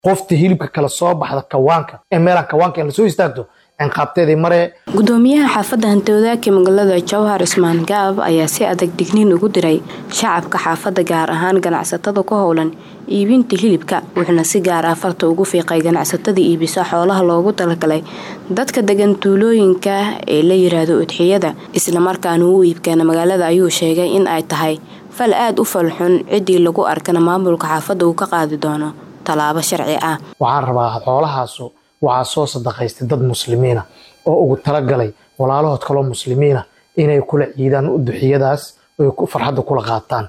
qofta hilibka kala soo baxda kawaanka ee meelaan kawaanka in lasoo istaagto cinqaabteedii maree gudoomiyaha xaafadda hantoodaaka magaalada jowhar ismaan gaab ayaa si adag digniin ugu diray shacabka xaafadda gaar ahaan ganacsatada ku howlan iibinta hilibka wuxuuna si gaar ah farta ugu fiiqay ganacsatada iibisa xoolaha loogu talagalay dadka degan tuulooyinka ee la yiraahdo udxiyada islamarkaana u iibkeena magaalada ayuu sheegay in ay tahay fal aada u falxun ciddii lagu arkana maamulka xaafadda uu ka qaadi doono tallaabo sharci ah waxaan rabaa xoolahaasu waxaa soo sadaqaystay dad muslimiina oo ugu talagalay walaalahood kaloo muslimiina inay kula ciidaan uduxiyadaas oy farxadda kula qaataan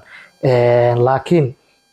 laakiin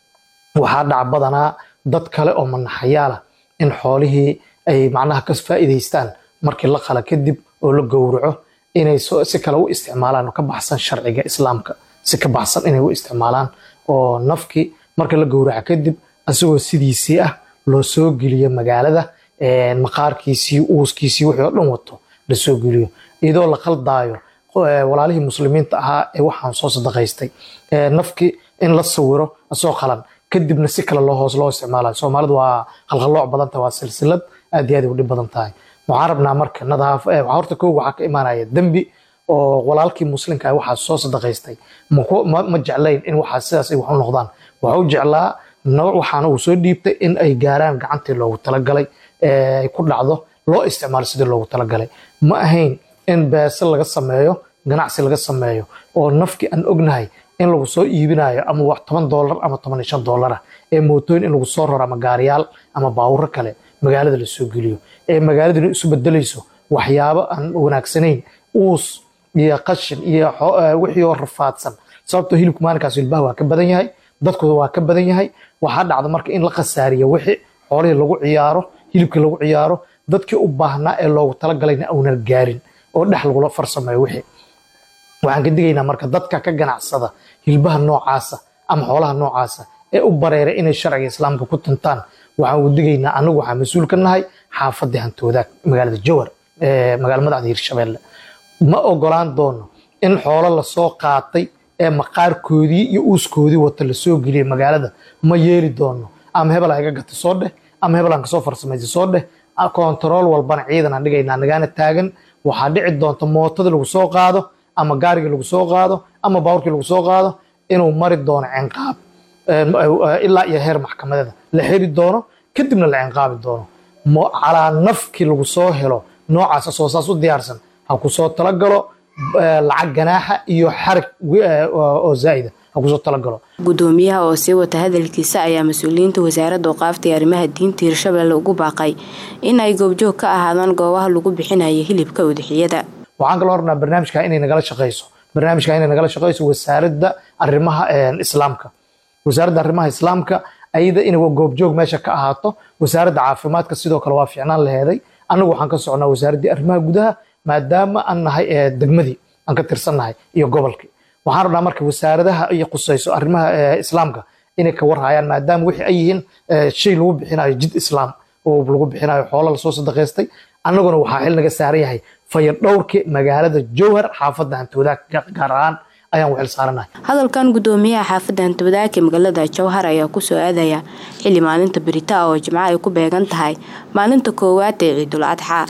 waxaa dhac badanaa dad kale oo manaxayaala in xoolihii ay macnaha ka faa'iidaystaan markii la qala kadib oo la gowraco inay si kale u isticmaalaan oo ka baxsan sharciga islaamka si ka baxsan inay u isticmaalaan oo nafkii marka la gowraco kadib asagoo sidiisii ah loo soo geliyo magaalada maqaarkiisii uuskiisii wixii oo dhan wato lasoo geliyo iyadoo la qaldaayo walaalihii muslimiinta ahaa ee waxaan soo sadaqaystay nafkii in la sawiro asoo qalan kadibna si kale loo hoos loo isticmaalayo soomaalidu waa qalqallooc badan tahay waa silsilad aad iyo aad u dhib badan tahay waxaan rabnaa marka nadaaf horta kow waxaa ka imaanaya dembi oo walaalkii muslimka ah waxaa soo sadaqaystay ma jeclayn in waxaa sidaas ay wax u noqdaan waxa u jeclaa waxaana uu soo dhiibtay in ay gaaraan gacantii loogu talagalay ay ku dhacdo loo isticmaalo sidii loogu talagalay ma ahayn in beese laga sameeyo ganacsi laga sameeyo oo nafkii aan ognahay in lagu soo iibinayo ama wax toban doolar ama toban iyo shan doolara ee mootooyin in lagu soo raro ama gaariyaal ama baawuro kale magaalada lasoo geliyo ee magaaladuna isu bedelayso waxyaabo aan wanaagsanayn uus iyo qashin iyo wixii oo rafaadsan sababtoo hilibku maalinkaas hilbaha waa ka badan yahay dadkooda waa ka badan yahay waxaa dhacda marka in la khasaariyo wixii xoolihii lagu ciyaaro hilibkii lagu ciyaaro dadkii u baahnaa ee loogu talagalayna aunan gaarin oo dhex lagula farsameeyo wixii waxaan ka digaynaa marka dadka ka ganacsada hilbaha noocaasa ama xoolaha noocaasa ee u bareeray inay sharciga islaamka ku tuntaan waxaan u digaynaa anagu waxaa mas-uul ka nahay xaafadii hantoodaag magaalada jowar magaala madaxda hirshabeelle ma ogolaan doono in xoolo lasoo qaatay ee maqaarkoodii iyo uuskoodii wata lasoo geliyay magaalada ma yeeli doono ama hebel iga gata soo dheh ama hebel aan kasoo farsamaysa soo dheh kontarool walbana ciidan aan dhigaynaa nagaana taagan waxaa dhici doonta mootadii lagu soo qaado ama gaarigii lagu soo qaado ama baawurkii lagu soo qaado inuu mari doono cinqaab ilaa iyo heer maxkamadeeda la xiri doono kadibna la cinqaabi doono calaa nafkii lagu soo helo noocaas asoo saas u diyaarsan ha ku soo talagalo lacag ganaaxa iyo xarig oo zaa'ida ha kusoo talagalo gudoomiyaha oo sii wata hadalkiisa ayaa mas-uuliyiinta wasaaradda waqaafta iyo arrimaha diinta hirshabelle ugu baaqay in ay goobjoog ka ahaadaan goobaha lagu bixinayo hilibka udixiyada waxaan kaloo rabnaa barnaamijka inay nagala shaqayso barnaamijka inay nagala shaqayso wasaaradda arrimaha islaamka wasaaradda arrimaha islaamka ayada inay goobjoog meesha ka ahaato wasaaradda caafimaadka sidoo kale waa fiicnaan laheeday annagu waxaan ka socnaa wasaaraddii arrimaha gudaha maadaama aan nahay degmadii aan ka tirsannahay iyo gobolkii waxaan rabnaa marka wasaaradaha iyo qusayso arrimaha islaamka inay ka warhayaan maadaama wixii ay yihiin shay lagu bixinayo jid islaam oo lagu bixinayo xoolo lasoo sadaqaystay annaguna waxaa xil naga saaran yahay fayadhowrkii magaalada jowhar xaafadda hantoodaag gaar ahaan ayaan u xil saaranahay hadalkan gudoomiyaha xaafadda hantoodaag ee magaalada jowhar ayaa kusoo aadaya xilli maalinta berita oo jimco ay ku beegan tahay maalinta koowaad ee ciidul adxaa